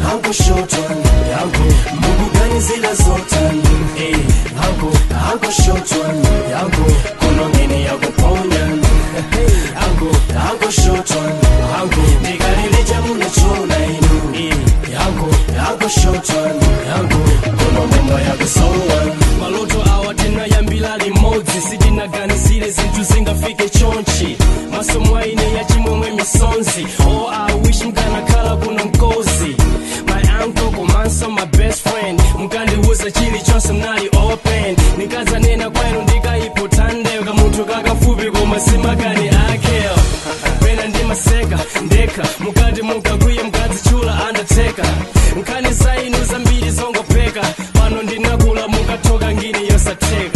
yangu short one yangu mungu gani zila zote eh yangu yangu short one yangu kono ngine ya kuponya yangu yangu short one yangu ndikalilija munachona inu eh yangu yangu short one yangu kono mambo ya kusowa maloto awa tinayambila limodzi sitinaganizire zinthu zingafike chonchi masomo aine ya chimwemwe misonzi oh i wish mkanakhala kuno mkozi my uncle komanso my best friend mkandiwuza chilichonse mnali open nikazanena kwenu ndikayipotandeka kamunthu kakafupi koma simakani akeyo pena ndimaseka ndekha mukati munkakwiye mukadzitchula undertaker nkhani zainu zambiri zongopeka pano ndinakula mukathoka ngini yosatheka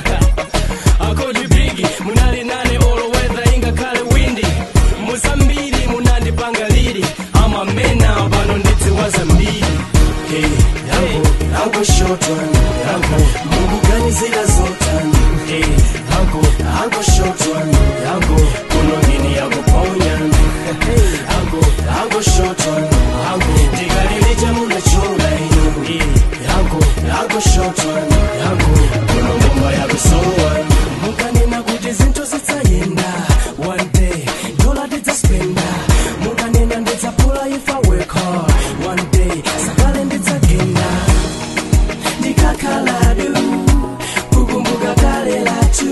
akodi bigi munali nane olo weather ingakhale windi muzambiri munandipanga lili amamena pano ndidziwa zambiri Hey, yangu yangu short one yangu mungu gani zila zote hey, yangu yangu short one yangu kono ngine ya kuponya hey, yangu yangu short one yangu ndikalilija munachona inu hey, yangu yangu short one yangu kono ngomba ya kusowa mukanena kuti zinthu zidzayenda one day dola tidzaspenda mukanena ndidzapula if I work hard one day sakale ndidzagenda ndikakhaladu kukumbuka kale latu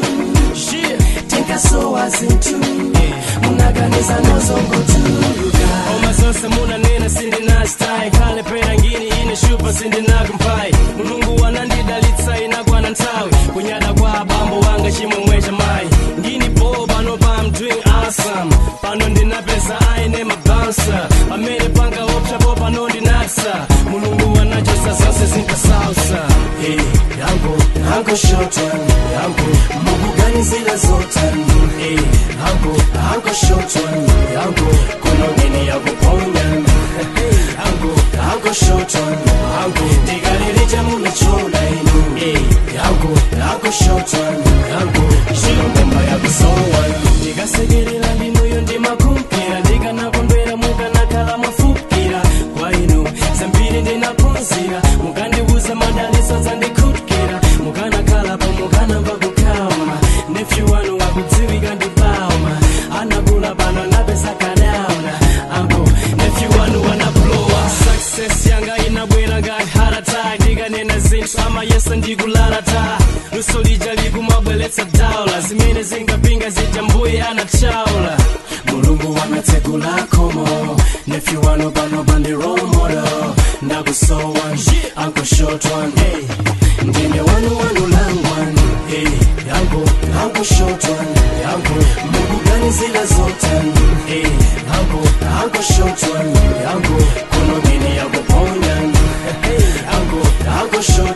tinkasowa zinthu munaganiza nozongotuluka oma zonse munanena sindinastai khale pera ngini ine shupa sindinakumpai mulungu wanandidalitsa inakwana nthawi kunyada kwa abambo wanga chimwemwe cha mayi ngini bo pano pa I'm doing awesome pano ndinapeza aine mabansa pamene panga opsapo pano ndinatsa mulungu wanachosa zonse zinkasausa hey, yangu yangu short one yangu mungu gani zila zote hey, yangu yangu short one yangu kono ngine ya kuponya hey, yangu yangu short one yangu ndikalilija munachona inu hey, yangu yangu short one yangu chilongomba ya kusowa ndikasekerera ndinuyo ndimakumpira ndikanakondwera mukanakhala mwafukira kwa inu zambiri ndinaphunzira mukandiwuza madaliso dzandikhutkira mukanakhala pa mukanamva kukhama nephew wanu wakudziwika ndipauma anakula pano anapeza kadauna ambo nephew wanu wanablowa success yanga inabwera ngati heart attack ndikanena zinthu amayesa ndikulalata luso lija likumabweretsa daula zimene zingapinga zija mbuye anachaula mulungu wanatsegula khomo nephew wano pano pandi role model ndakusowa uncle short one hey. ndine wanu wanu langwan hey. yangu yangu short one yangu mungu gani zila zote hey. yangu yangu short one yangu kono ngine ya kuponya hey. yangu yangu short